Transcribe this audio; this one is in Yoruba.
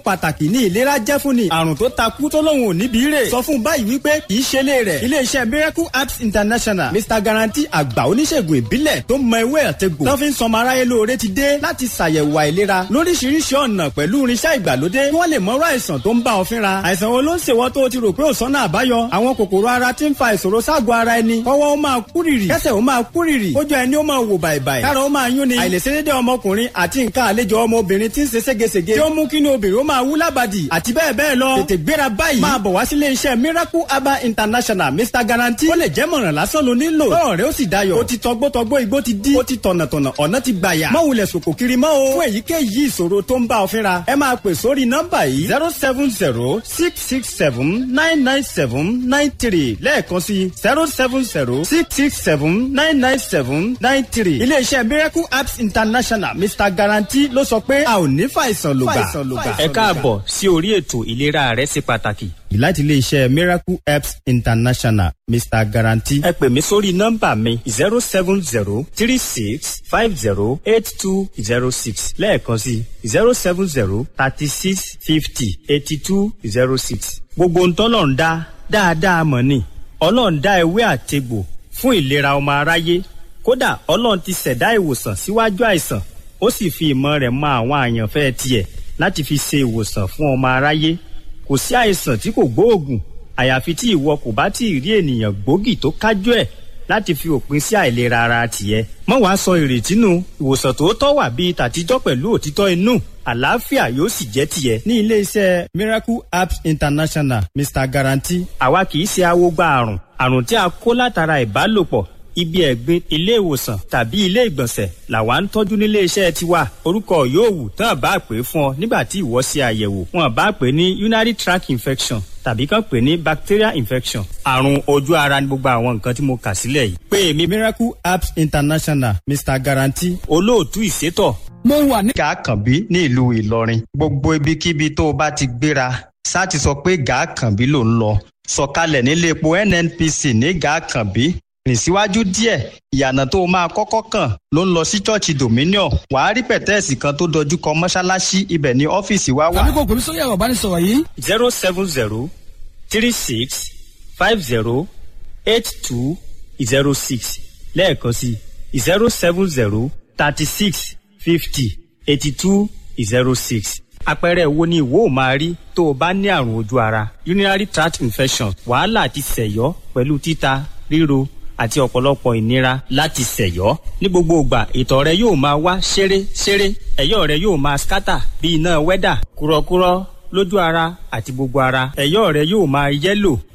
pàtàkì ní ìlera jẹ́ fún ni àrùn tó takú tó lóun ò níbi rè sọ fún báyìí wípé kì í ṣe lé rẹ̀ iléeṣẹ́ miracle apps international mr guarantee àgbà oníṣègùn ìbílẹ̀ tó mọ ewé àtegbò tó fi ń sọmọ aráyé lóore ti dé láti ṣàyẹ̀wò àìlera lóríṣiríṣi ọ̀nà pẹ̀lú irinṣẹ́ ìgbàlódé kí wọ́n lè mọ̀rọ̀ àìsàn tó ń bá ọ fínra àìsàn wo ló ń ṣèwọ́ tó o ti rò pé ò sọ́nà àbáyọ àwọn kòkòrò ara ti ń fa ìṣòro ságọ̀ ara ẹni kọ́wọ́ ó máa kúrìrì kẹ́sẹ̀ ó máa kúrìrì kójú ẹni ó máa wò bàìbàì kára ó máa yún ni àìlèṣedédé ọmọkùnrin àti nǹkan àlejò ọmọbìnrin ti ń ṣe ségesège tí ó mú kí ni obìnrin ó máa wú lábàdì àti bẹ́ẹ̀ bẹ́ẹ̀ lọ tètè gbéra báyìí máa bọ̀ wá sílé iṣẹ́ miracle herbal international mr guarantee ó lè jẹ́ mọ̀ràn lásán ló nílò tọ́rọ̀ rẹ ó sì dayọ̀ ó ti tọgbọ́tọgbọ́ igbó ti dí ó ti tọ̀nàtọ̀nà ọ̀nà ti gbàyà má wulẹ̀ sòkò kiri mọ́ o fún èyíkéyìí ìṣòro tó ń bá ọ fínra ẹ máa pè sórí nọ́mbà yìí zero seven zero six six seven nine nine seven nine three lẹ́ẹ̀kan sí zero seven zero six six seven nine nine seven nine three iléeṣẹ́ miracle apps international mr guarantee ló sọ pé a ò ní fàìsàn lògbà. ẹ káàbọ̀ sí orí ètò ìlera rẹ ṣe pàtàkì. láti iléeṣẹ́ miracle apps international mr guarantee. ẹ pè mí sórí nọ́mbà mi zero seven zero three six five zero eight two zero six lẹ́ẹ̀kan sí zero seven zero thirty six fifty eighty two zero six. gbogbo ntọ́lọ̀ ń dá dáadáa mọ̀ ni ọlọ́run dá ewé àtegbò fún ìlera ọmọ aráyé kódà ọlọ́run ti ṣẹ̀dá ìwòsàn síwájú àìsàn ó sì fi ìmọ̀ rẹ̀ mọ àwọn àyànfẹ́ tiẹ̀ láti fi ṣe ìwòsàn fún ọmọ aráyé kò sí àìsàn tí kò gbóògùn àyàfi tí ìwọ kò bá tí ì rí ènìyàn gbòógì tó kájú ẹ̀ láti fi òpin sí àìlera ara tiẹ̀ mọ́ wàá sọ ìrètí nù ìwòsàn tòótọ́ wà bíi tàtijọ́ pẹ̀lú òtítọ́ inú àlàáfíà yóò sì jẹ́ tiẹ̀. ní iléeṣẹ́ miracle apps international mr guarantee. àwa kì í ṣe awogba àrùn àrùn tí a kó látara ìbálòpọ̀ ibi ẹ̀gbin ilé ìwòsàn tàbí ilé ìgbọ̀nsẹ̀ làwa ń tọ́jú nílé iṣẹ́ tiwa orúkọ yóò wù tán bá pè fún ọ nígbà tí ìwọ ṣe àyẹ̀wò wọn bá pè ní urinary tract infection tàbí kàn pè ní bacterial infection àrùn ojú ara ní gbogbo àwọn nǹkan tí mo kà sílẹ̀ yìí. pé èmi miracle apps international mr guarantee. olóòtú ìṣètò. mo wà ní. gàákànbí ní ìlú ìlọrin gbogbo ibikíbi tó o bá ti gbéra sá ti sọ pé gàákànbí ló ń lọ sọ̀kalẹ̀ nílé epo nnpc ní gàákànbí rìn síwájú díẹ̀ ìyànà tó o máa kọ́kọ́ kàn ló ń lọ sí ṣọ́ọ̀ṣì dominion wàá rí pẹ̀tẹ́ẹ̀sì kan tó dojú kọ mọ́ṣáláṣí ibẹ̀ ní ọ́fíìsì wa wà. tàbí kò pèmí sórí ẹ̀rọ ìbánisọ̀rọ̀ yìí. zero seven zero three six five zero eight two zero six lẹ́ẹ̀kan sí zero seven zero thirty six fifty eighty two zero six àpẹẹrẹ wo ni ìwọ ò máa rí tó o bá ní àrùn ojú ara urinary tract infection wàhálà àti sẹ̀yọ́ pẹ̀lú títa ríro àti ọ̀pọ̀lọpọ̀ ìnira láti ṣẹ̀yọ́. ní gbogbo ìgbà ìtọ̀ rẹ yóò máa wá ṣeré ṣeré ẹ̀yọ́ rẹ yóò máa skátà bí iná wẹ́dà kúrọ́kúrọ́ lójú ara àti gbogbo ara ẹ̀yọ́ rẹ yóò máa yẹ́lò